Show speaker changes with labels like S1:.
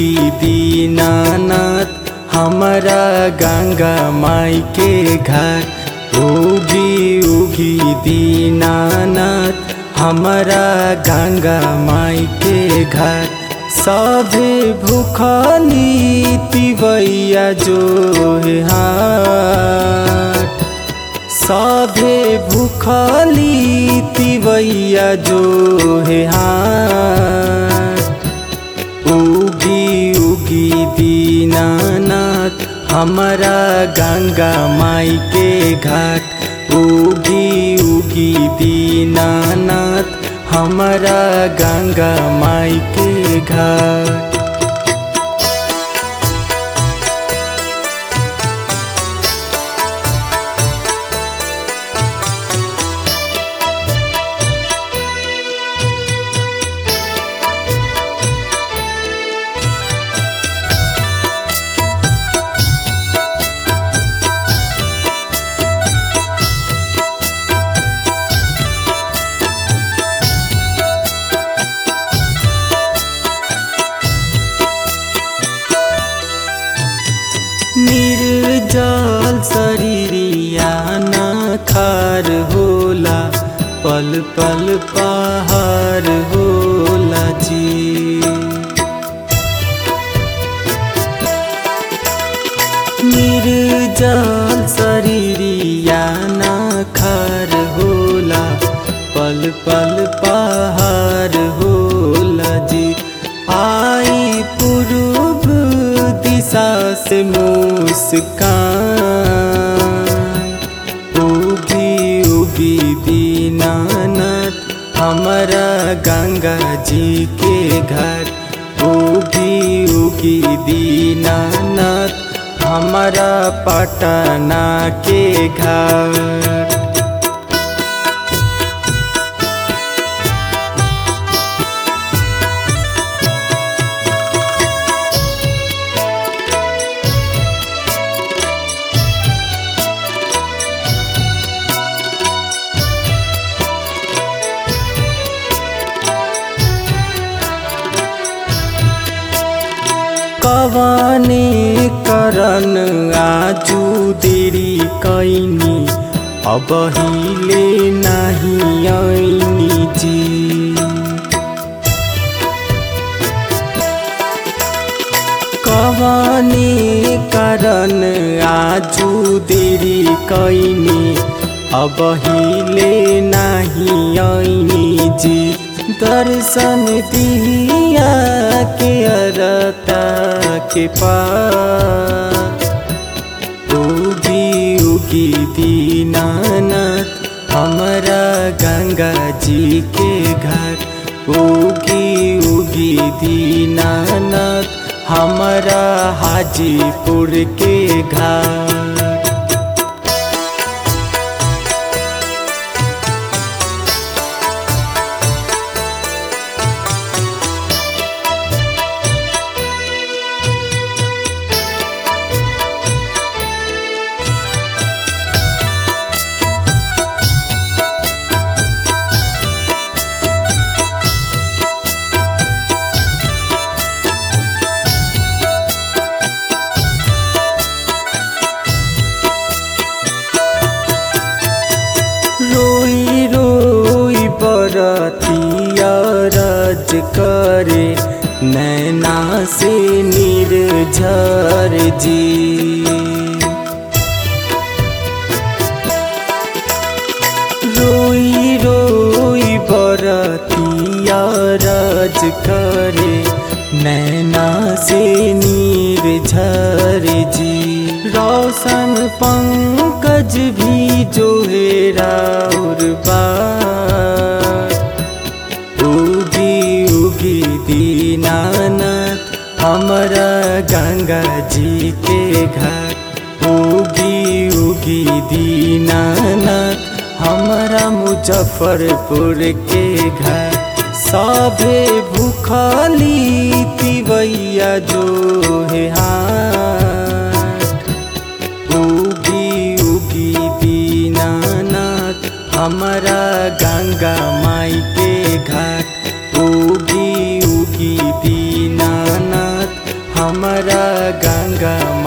S1: उगी दीनानाथ हमारा गंगा माई के घर उगी उगी दीनानाथ हमारा गंगा माई के घर सभे भूखली तिवैया जो है हाट सभे भूखली तिवैया जो है हाट उगी उगी दीनानाथ हमारा गंगा माई के घाट उगी उगी दीनानाथ हमारा गंगा माई के घाट निर्जल शरीरिया न खार होला पल पल पहाड़ होला जी निर्जल शरीरिया न खार होला पल पल पहाड़ होला जी आई पूर्व दिशा से मुस्कान उगी उगी दीनानाथ हमारा गंगा जी के घर उगी उगी दीनानाथ हमारा पटना के घर कवाने करन आजू देरी कैनी अब हिले नहीं ऐनी जी कवाने करन आजू देरी कैनी अब हिले नहीं ऐनी जी दर्शन दिया के अरता के पास उगी उगी दीनानाथ हमारा गंगा जी के घर उगी उगी दीनानाथ हमारा हाजीपुर के घर रोई रोई बरतिया रज करे नैना से निर्झर जी रोई रोई बरतिया रज करे नैना से निर्झर जी रोशन पंकज भी जो है राउर बार उगी उगी दीनानाथ हमारा गंगा जी के घर उगी उगी दीनानाथ हमारा मुजफ्फरपुर के घर सभे भूखली तिवैया जो है हाट उगी उगी दीनानाथ हमारा गंगा माई के घाट उगी उगी दीनानाथ हमरा गंगा